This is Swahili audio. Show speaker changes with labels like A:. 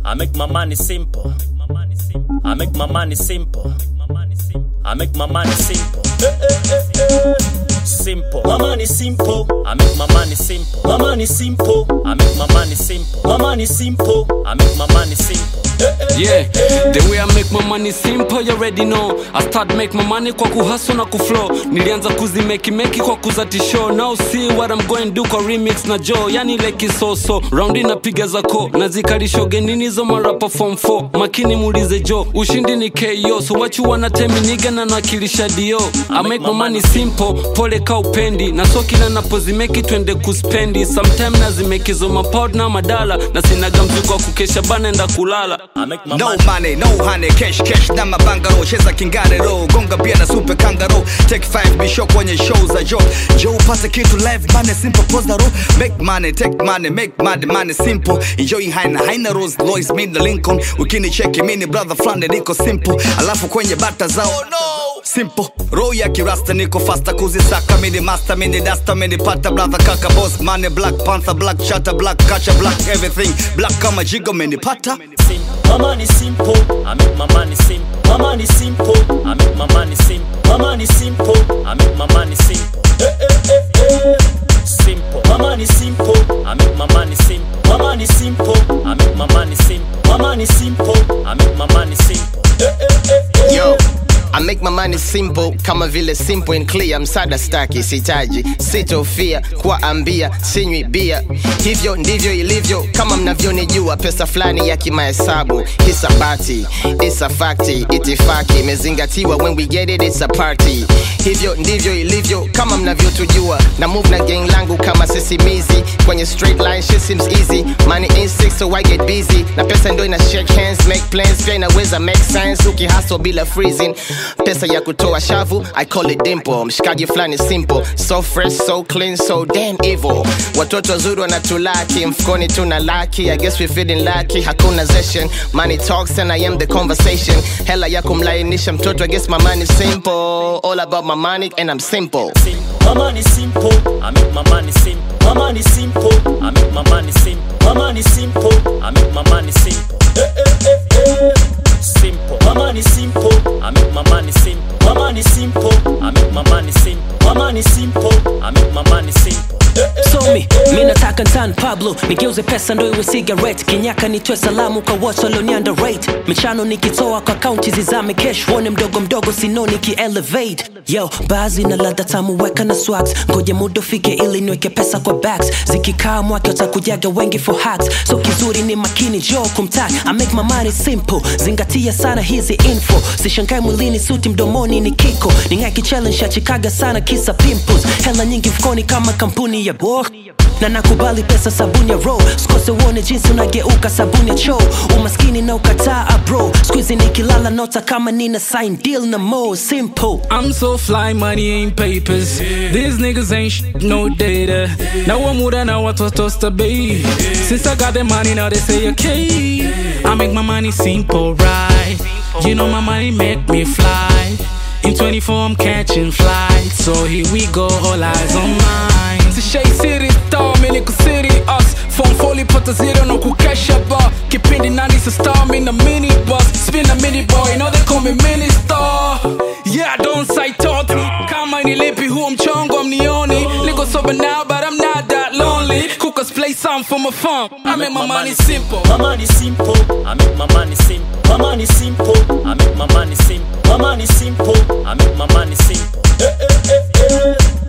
A: I make my money simple. I make my money simple. I make my money simple. Eh, eh, eh, eh. Simple. My money simple. I make my money simple. My money simple. I make my money simple. My money simple. I make my money simple. Eh, eh,
B: Yeah, the way I make my money simple, you already know. I start make my money kwa kuhustle na kuflow. Nilianza kuzimeki meki kwa kuzati show. Now see what I'm going do kwa remix na Joe. Yani like so Round napiga zako. Nazikalisho genini zo marapa form 4. Makini muulize Joe. Ushindi ni KO. So what you wanna tell me nigga na nakilisha dio. I make my money simple. Pole ka upendi. Na so kila napozimeki twende kuspendi. Sometime nazimeki zo mapod na madala. Na sinaga mzigo wa kukesha bana enda kulala.
A: I make my
C: No
A: money.
C: money, no honey, cash cash na mabangaro cheza kingarero gonga bia na super kangaro take five bisho kwenye show za jo jo upate kitu live money simple pose the road make money take money make money money simple enjoy haina haina rose Lois mimi na Lincoln ukini cheki mini brother flande niko simple alafu kwenye bata zao oh no simple roho ya kirasta niko fasta kuzisaka mini master mini dasta mini pata brother kaka boss money black panther black shutter black catcher black everything black kama jigo mini pata
A: simple. My money simple. I make my money simple. My money simple. I make my money simple. My money simple. I make my money simple. Eh, eh, eh, eh. Simple. My money simple. I make my money simple. My money simple. I make my money simple. My money simple. I make my money simple. Eh, eh, eh, eh.
D: Yo, I make my money simple kama vile simple and clear msada staki sitaji sitofia kuwaambia sinywi bia hivyo ndivyo ilivyo kama mnavyonijua pesa fulani ya kimahesabu hisabati isafakti itifaki imezingatiwa when we get it it's a party hivyo ndivyo ilivyo kama mnavyotujua na move na gang langu kama sisimizi kwenye straight line shit seems easy money in six so I get busy na pesa ndo ina shake hands make plans pia inaweza make sense ukihustle bila freezing pesa ya kutoa shavu I call it dimple mshikaji fulani simple so fresh so clean so damn evil watoto wazuri wanatulaki mfukoni tuna laki I guess we feeling lucky hakuna zession money talks and I am the conversation hela ya kumlainisha mtoto I guess my money simple all about my money and I'm simple
A: simple. My money simple. I make my money simple. My money simple. I make my money simple. My money simple. I make my money simple. Eh, eh, eh, eh. Simple. My money simple. I make my money simple. My money simple. I make my money simple. My money simple. I make my money simple. Eh, eh,
E: somi mi nataka ntan pablo nigeuze pesa ndo iwe cigarette kinyaka nitwe salamu kwa wote walioni underrate michano nikitoa kwa kaunti zizame kesh wone mdogo mdogo sino nikielevate yo baadhi na ladha tamu weka na swags ngoja muda ufike ili niweke pesa kwa bags zikikaa mwake watakujaga wengi for hacks so kizuri ni makini jo kumtak i make my money simple zingatia sana hizi info sishangae mwilini suti mdomoni ni kiko ningaki challenge ya chikaga sana kisa pimples hela nyingi mfukoni kama kampuni ya bo na nakubali pesa sabuni ya ro sikose uone jinsi unageuka sabuni ya choo umaskini na ukataa bro skuizi nikilala nota kama nina sign deal na mo simple
F: I'm so fly, money ain't papers. These niggas ain't sh- no data. Now I'm with now what was toast to be. Since I got the money, now they say okay. I make my money simple, right? You know my money make me fly. In 24, I'm catching flights. So here we go, all eyes on mine. To Shay City, star, Miliku City, us. Phone fully put the zero, no kukesha bar. Kipindi nani sa star, in a mini bus. Spin a mini boy, now they call me mini star. Yeah, don't say thought. Kama nilipi huo mchongo mnioni. Niko sober now, but I'm not that lonely. Cookers play some for my fun. I make my money simple.
A: My money simple. I make my money simple. My money simple. I make my money simple. My money simple. I make my money simple. Eh, eh, eh, eh.